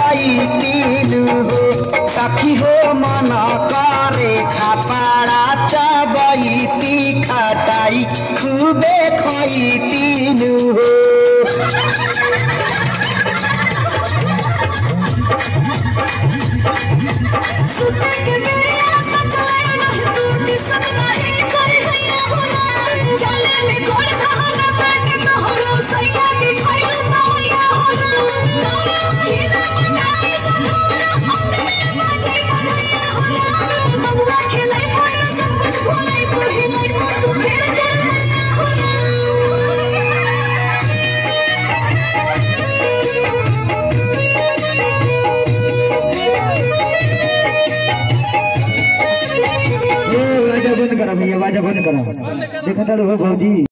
जैतीनु हो सखी हो मन करे खापाड़ा चबैती खटाई खूबे खैतीनु हो सुते के बेरिया सचले नहीं तू किसन नहीं करे हैया हो ना चले में गोड़ धहरा बैठ तोहरो सैया के खइलो तौया हो ना ये ना मनाई सनोरा अपने में बाजे बनैया हो ना बबुआ खेलै पर सब कुछ भूलै पहिलै तू फिर जन्मैया हो ए, वाजा बंद करा भैया वाजा बंद करा देखा तारू हो भौजी